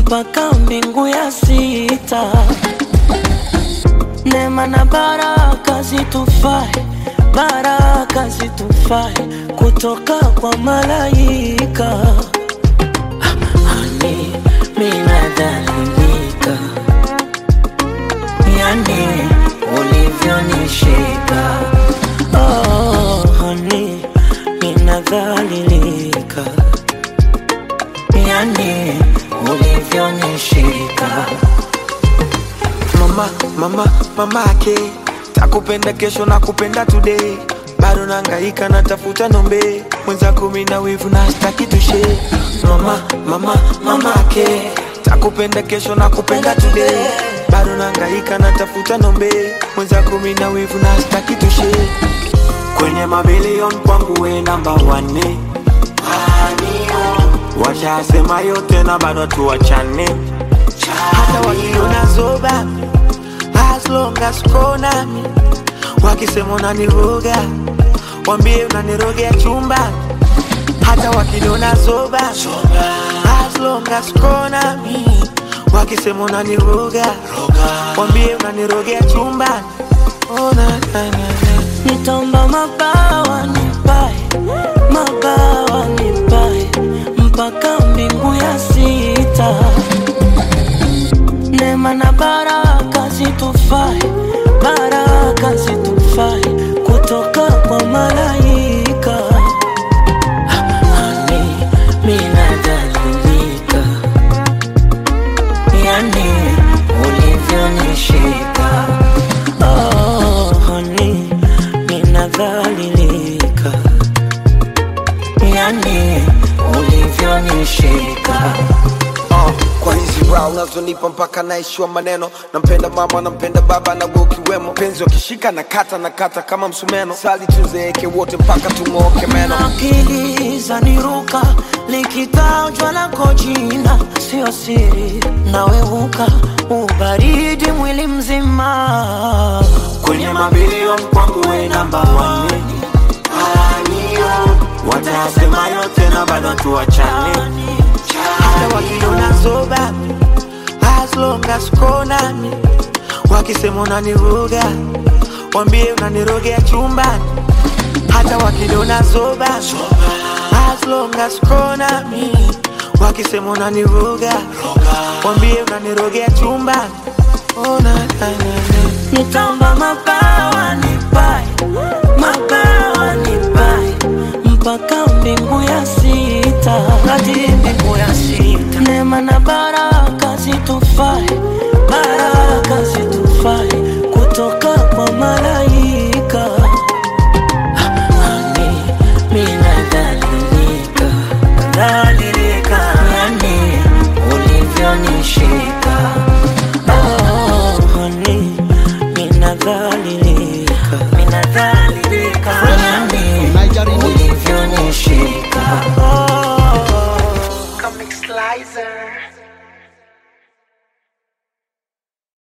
mpaka mbingu ya sita. Neema na baraka zitufae, baraka zitufae kutoka kwa malaika. Hani minadhalilika, yani ulivyonishika. Oh, hani minadhalilika, yani ulivyonishika. mama mama mama ake takupenda kesho na kupenda today bado nangaika natafuta nombe mwenza kumi na wivu na staki tushe mama mama mama ake takupenda kesho na kupenda today bado nangaika natafuta nombe mwenza kumi na wivu na staki tushe kwenye mabilion kwangu we namba wane washasema yote na bado tuwachane hata wakiona zoba as long as uko nami wakisema unaniroga wambie unanirogea chumba hata wakiniona zoba as long as uko nami wakisema unaniroga wambie unanirogea chumba oh, na, na, na, na. Nitaomba mabawa nipae, mabawa nipae mpaka mbingu ya sita. Neema na baraka zitufae, baraka zitufae kutoka kwa malaika. Hani minadhalilika, yani ulivyonishika. Oh, honey, ninadhalilika, yani ulivyonishika. uh, kwa hizi raha unazonipa mpaka naishiwa maneno nampenda mama nampenda baba na wewe ukiwemo penzi wakishika na kata na kata kama msumeno sali tuzeeke wote mpaka tung'ooke meno akili zaniruka likitajwa lako jina sio siri naweuka ubaridi mwili mzima kwenye mabilion kwangu we namba wane watasema yote na bado tuwachane hata wakiona zoba as long as uko nami wakisema unaniroga wambie unanirogea chumbani hata wakiniona zoba as long as uko nami wakisema unaniroga wambie unanirogea chumbani oh, na, na, na, na. nitaomba mabawa nipae mabawa nipae mpaka mbingu ya sita hadi mbingu ya sita neema na baraka zitufae baraka zitufae kutoka kwa malaika Hani minadhalilika dhalilika yani ulivyonishika oh, honey minadhalilika minadhalilika yani ulivyonishika oh. Comic Slicer.